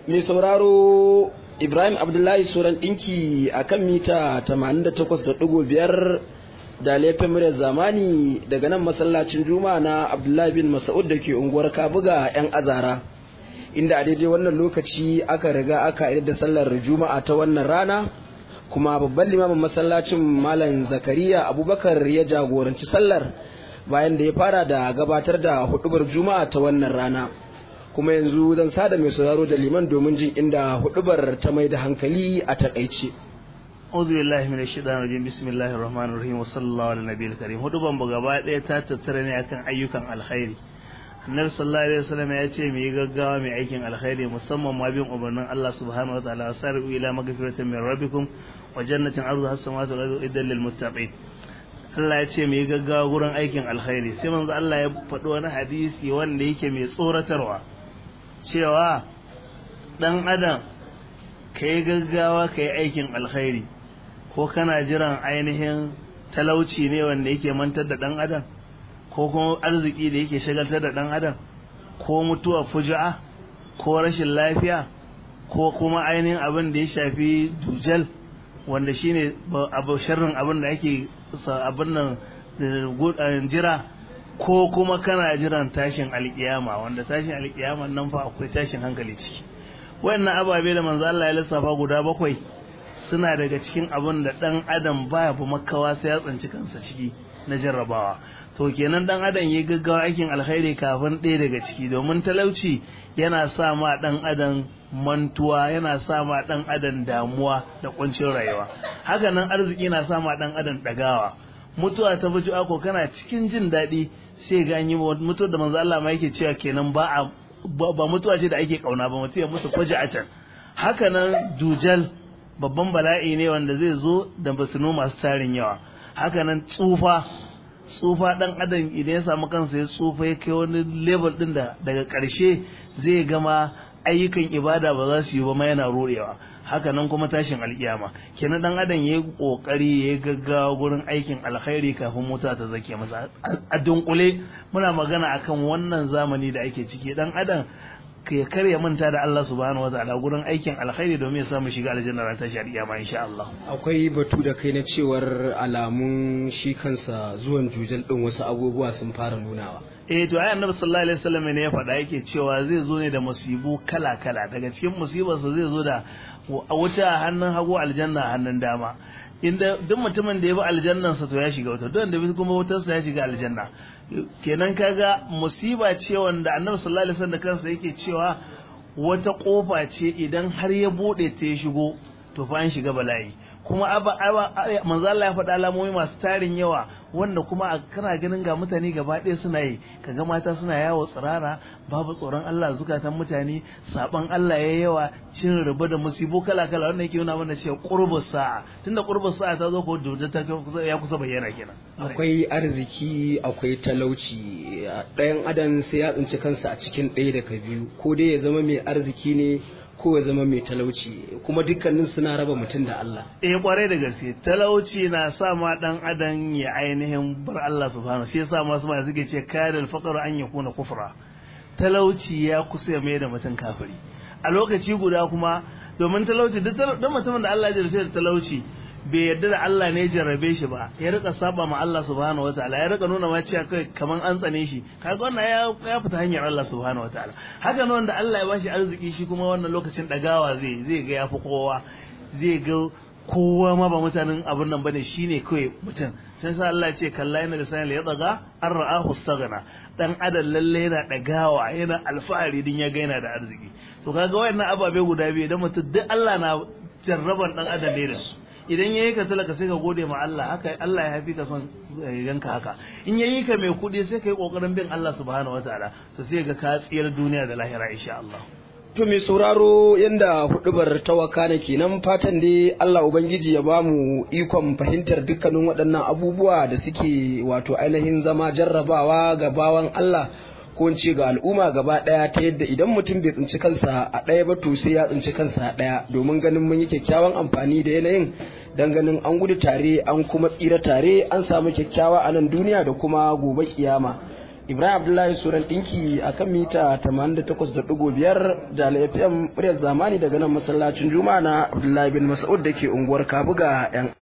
mai sauraro ibrahim abdullahi suran ɗinki a kan mita 88.5 da laifin muryar zamani daga nan masallacin juma'a na abdullahi bin masa'ud da ke unguwar kabuga 'yan azara inda a daidai wannan lokaci aka riga aka idar da sallar juma'a ta wannan rana kuma babban limamin masallacin malam zakariya abubakar ya jagoranci sallar bayan da ya fara da gabatar da hudubar juma'a ta wannan rana kuma yanzu zan sada mai sauraro da liman domin jin inda hudubar ta mai da hankali a takaice Auzu billahi minash shaitanir rajim bismillahir rahmanir rahim wa sallallahu ala nabiyil karim huduban ba gaba ɗaya ta tattara ne akan ayyukan alkhairi Annabi sallallahu alaihi wasallam ya ce mu yi gaggawa mai aikin alkhairi musamman ma bin umarnin Allah subhanahu wa ta'ala sari'u ila magfiratin min rabbikum wa jannatin arduha as-samawati wal ardu iddan lil muttaqin Allah ya ce mu yi gaggawa gurin aikin alkhairi sai manzo Allah ya faɗi wani hadisi wanda yake mai tsoratarwa cewa ɗan adam ka yi gaggawa ka yi aikin alkhairi ko kana jiran ainihin talauci ne wanda yake mantar da ɗan adam ko kuma arziki da yake shagaltar da ɗan adam ko mutuwa fuja'a ko rashin lafiya ko kuma ainihin abin da ya shafi dujal wanda shine abu sharrin abin da ake abin nan jira ko kuma kana jiran tashin alkiyama wanda tashin alkiyama nan fa akwai tashin hankali ciki wayannan ababe da manzo Allah ya lissafa guda bakwai suna daga cikin abin da dan adam baya bu makawa sai ya tsanci kansa ciki na jarrabawa to kenan dan adam ya gaggawa aikin alkhairi kafin ɗaya daga ciki domin talauci yana sa ma dan adam mantuwa yana sa ma dan adam damuwa da kuncin rayuwa haka nan arziki na sa ma dan adam dagawa mutuwa ta buju ako kana cikin jin daɗi sai ga yi mutuwar da manzo Allah ma yake cewa kenan ba a ba mutuwa ce da ake kauna ba mutuwa mutu faji a can haka nan dujal babban bala'i ne wanda zai zo da basinu masu tarin yawa haka nan tsufa tsufa dan adam idan ya samu kansa ya tsufa ya kai wani level din da daga ƙarshe zai gama ayyukan ibada ba za su yi ba ma yana rorewa haka nan kuma tashin alkiyama kenan dan adam yayi kokari yayi gaggawa gurin aikin alkhairi kafin mota ta zake masa a dunkule muna magana akan wannan zamani da ake ciki dan adam ya karya manta da Allah subhanahu wataala gurin aikin alkhairi domin ya samu shiga aljanna ran tashi alkiyama insha Allah akwai batu da kai na cewar alamun shi kansa zuwan jujal din wasu abubuwa sun fara nunawa eh to ayi annabi sallallahu alaihi wasallam ne ya faɗa yake cewa zai zo ne da musibu kala kala daga cikin musibarsa zai zo da wuta a hannun hagu aljanna a hannun dama inda duk mutumin da ya bi aljannansa to ya shiga wuta duk wanda bi kuma wutarsa ya shiga aljanna kenan kaga musiba ce wanda annabi sallallahu alaihi wasallam kansa yake cewa wata kofa ce idan har ya bude ta ya shigo to fa an shiga bala'i kuma aba manzo Allah ya faɗa alamomi masu tarin yawa wanda kuma kana ganin ga mutane gaba ɗaya suna yi kaga mata suna yawo tsirara babu tsoron Allah zukatan mutane saban Allah ya yawa cin riba da musibo kala kala wannan yake nuna mana cewa qurbus sa'a tunda qurbus sa'a ta zo ko da ta ya kusa bayyana kenan akwai arziki akwai talauci ɗayan adam sai ya tsinci kansa a cikin ɗaya daga biyu ko dai ya zama mai arziki ne ko ya zama mai talauci kuma dukkanin suna raba mutum da Allah. Eh kwarai da gaske talauci na sa ma dan adam ya ainihin bar Allah subhanahu shi yasa masu ma suke ce kayar alfaqar an yakuna kufra talauci ya kusa ya mai da mutum kafiri a lokaci guda kuma domin talauci duk mutumin da Allah ya jarrace da talauci bai yarda da Allah ne jarrabe shi ba ya rika saba ma Allah subhanahu wataala ya rika nuna ma cewa kai kaman an tsane shi kaga wannan ya ya fita hanyar Allah subhanahu wataala haka nan wanda Allah ya bashi arziki shi kuma wannan lokacin dagawa zai zai ga yafi kowa zai ga kowa ma ba mutanen abin nan bane shine kawai mutum sai sa Allah ya ce kalla yana da sanin ya daga an ra'ahu staghna dan adam lalle yana dagawa yana alfahari din ya ga yana da arziki to kaga wayannan ababe guda biyu idan mutum duk Allah na jarraban dan adam ne da su idan yayi ka talaka sai ka gode ma Allah haka Allah ya hafi ka son ganka haka in yayi ka mai kudi sai ka yi kokarin bin Allah subhanahu wataala so sai ga ka tsiyar duniya da lahira insha Allah to mai sauraro yanda hudubar tawaka ne kenan fatan dai Allah ubangiji ya bamu ikon fahimtar dukkanin waɗannan abubuwa da suke wato ainihin zama jarrabawa ga bawan Allah ko in ce ga al'umma gaba ɗaya ta yadda idan mutum bai tsinci kansa a ɗaya ba to sai ya tsinci kansa a ɗaya domin ganin mun yi kyakkyawan amfani da yanayin dan ganin an gudu tare an kuma tsira tare an samu kyakkyawa a nan duniya da kuma gobe kiyama Ibrahim Abdullahi Suran ɗinki a kan mita 88.5 da FM muryar zamani daga nan masallacin Juma'a na Abdullahi bin Mas'ud da ke unguwar Kabuga 'yan